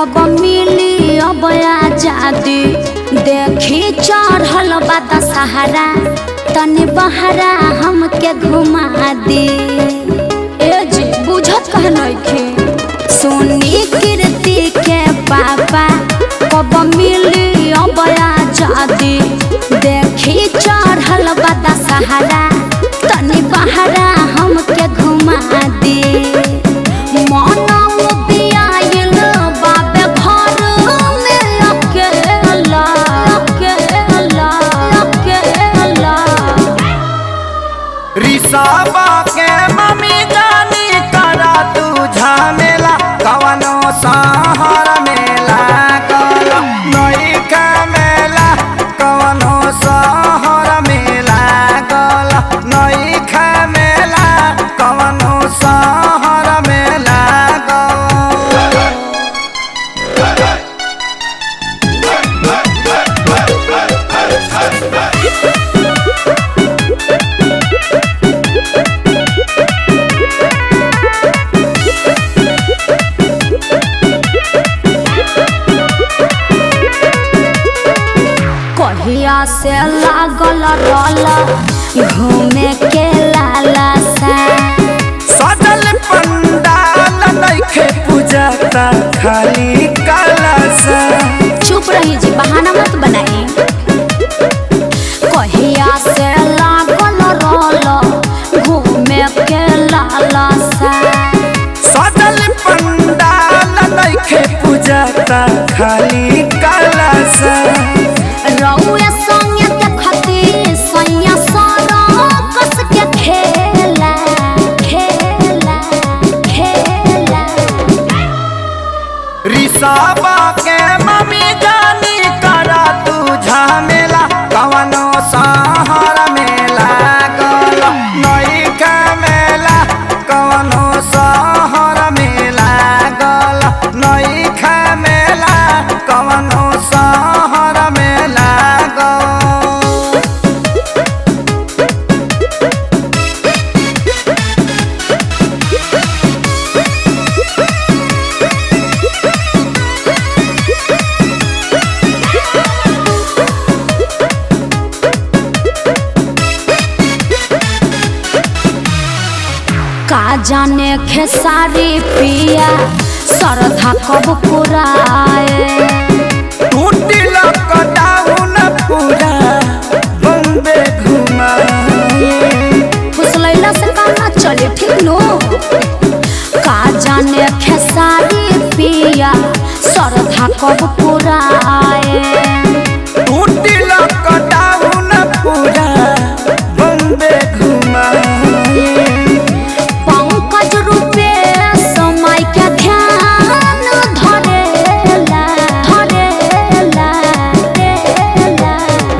कब मिली अब आजादी देखी चढ़ल बा दशहरा तनी बहरा हमके घुमा दी ए जी बुझत कह नइखे सोनी कीर्ति के पापा कब मिली अब आजादी देखी चढ़ल बा दशहरा तनी बहरा हमके घुमा दी मनौ बियाइल बाबे घर में अकेला अकेला अकेला रिसाबा के मम्मी जानी करा तू झमेला कवनो सहर मेला कल नई का मेला कवनो सहर मेला कल नई का मेला कवनो सहर मेला कल कहिया से लागल रल घूमे के लाला सा सजल पंडाल नइखे पूजता खाली कलसा चुप रही जी बहाना मत बनाई कहिया से लागल रल घूमे के लाला सा सजल पंडाल नइखे पूजता खाली कलसा रउए संगे देखती सैया सारा कस के खेला खेला खेला रिसाबा के मम्मी जानी करा तू झमेला कवनो सहर मेला गल नई का मेला कवनो सहर मेला गल नई का मेला कवनो सहर मेला गल का जाने खेसारी पिया सरधा कब पुराए टूटी लॉकडाउन पूरा बम्बे घुमाए फुसलैला से काम ना चले ठीक नो का जाने खेसारी पिया सरधा कब पुराए टूटी लॉकडाउन पूरा बम्बे घुमाए पंकज रूपे समय के ध्यान धरेला धरेला धरेला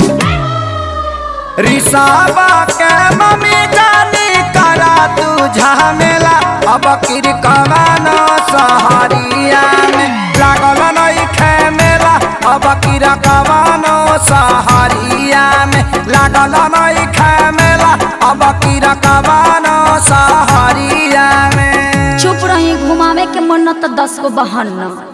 रिसाबा के मम्मी जानी करा तू झमेला अब किर कवानो सहरिया में लागल नई खेमेला अब किर कवानो सहरिया में लागल नई खेमेला अब किर कवानो सहरिया में चुप रही घुमावे के मन न त दस गो बहन